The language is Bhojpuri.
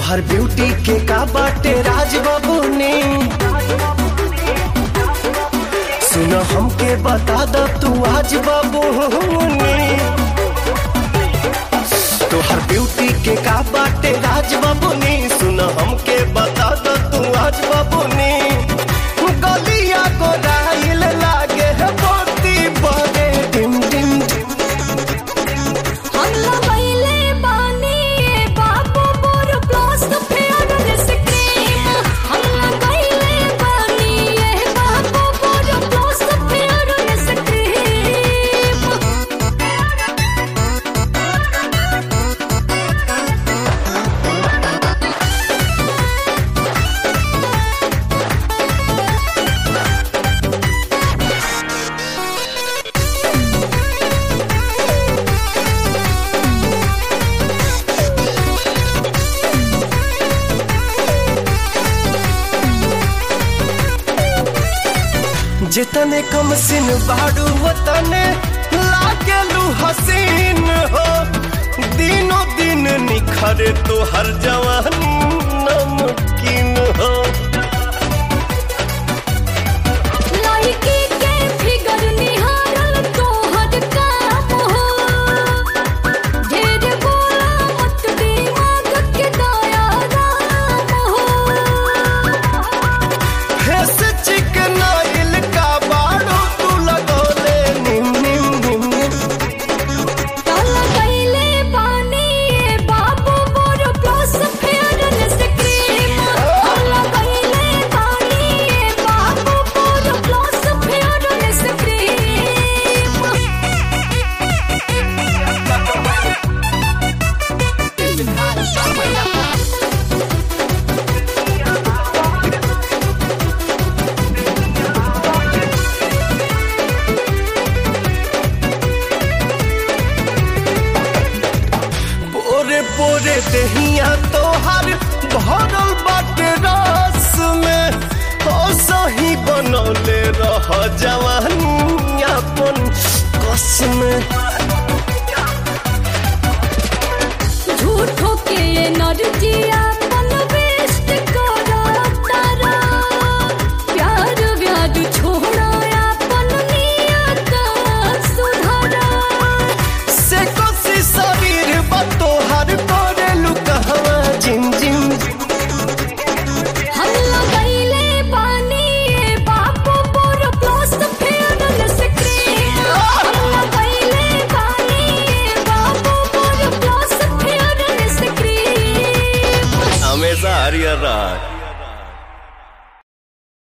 तोहर ब्यूटी के का बाटे राज बाबू ने सुन हमके बता द तू आज बाबू ने तोहर ब्यूटी के का बाटे राज बाबू ने सुन हमके बता द तू आज बाबू ने गलिया को राइल लागे है मोती बड़े डिम डिम डिम हल्ला बैले बानी ए बाबू मोर प्लस फेयरनेस क्रीम हल्ला बैले बानी ए बाबू मोर प्लस फेयरनेस क्रीम जितने कम सिन बाड़ू वतने लागेलू हसीन हो दिनों दिन निखरे तो हर जवानी नमकीन हो लड़की के फिगर निहारल तोहर काम हो ढेर बोला मत दिमाग के दया राम हो फेस चिकनाइल का बाड़ू तू लगोले निम निम निम निम काला कैले बानी ए बाबू मोर प्लस फेयरनेस क्रीम काला कैले बानी ए बाबू मोर प्लस फेयरनेस क्रीम पोरे पोरे दहिया तोहर भरल बाटे रस में ओ सही बनौले रह जवानी अपन कस में झूठो के एनर्जिया अपन वेस्ट करा तारा प्यार व्याज छोड़ा अपन नियत सुधारा से कोसी शरीर बा तोहर करे लुकहवा जिम जिम हल्ला कैले बानी ए बाबू मोर प्लस फेयरनेस क्रीम हल्ला कैले बानी ए बाबू मोर प्लस फेयरनेस क्रीम हमेशा हरियर रह